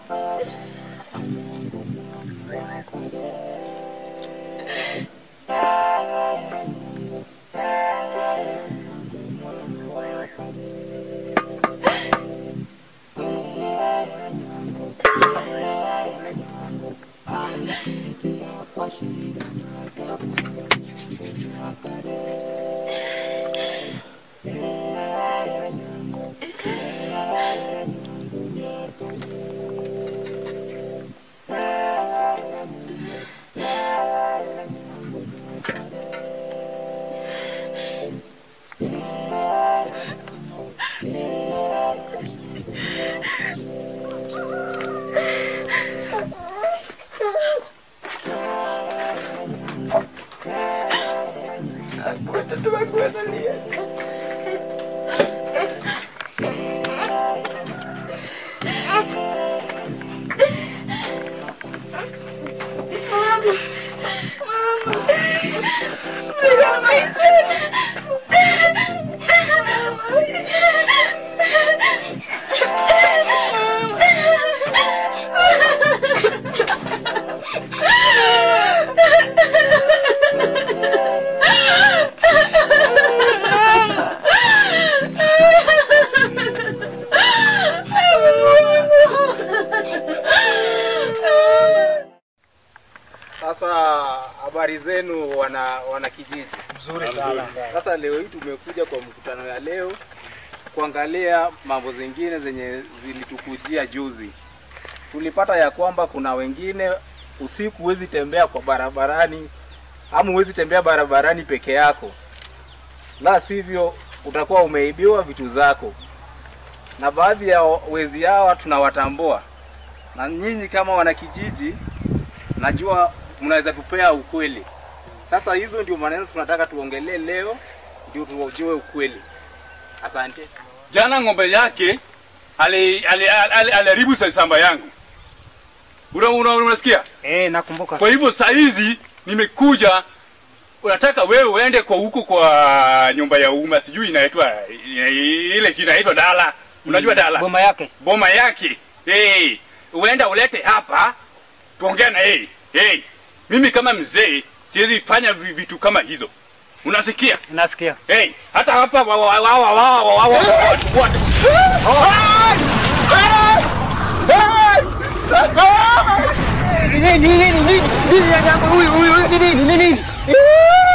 Watoto wangu wanalia. Sasa habari zenu wana wana kijiji. Nzuri sana. Sasa leo hii tumekuja kwa mkutano ya leo kuangalia mambo zingine zenye zilitukujia juzi. Tulipata ya kwamba kuna wengine usiku huwezi tembea kwa barabarani ama huwezi tembea barabarani peke yako, la sivyo utakuwa umeibiwa vitu zako, na baadhi ya wezi hawa tunawatambua, na nyinyi kama wanakijiji najua mnaweza tupea ukweli. Sasa hizo ndio maneno tunataka tuongelee leo, ndio tuojue ukweli. Asante. Jana ng'ombe yake aliharibu ali, ali, ali, ali shamba yangu. Una, una, unasikia? Eh, nakumbuka. Kwa hivyo saa hizi nimekuja, unataka wewe uende kwa huko kwa nyumba ya umma, sijui inaitwa ile inaitwa dala. Unajua dala? Boma yake. Boma yake. Hey, uenda ulete hapa tuongea na yeye. Hey, mimi kama mzee siwezi fanya vi- vitu kama hizo. Unasikia? Nasikia. Hey, hata hapa wa wa wa wa wa wa wa wa wa wote. Nini nini nini nini nini huyu huyu nini nini nini?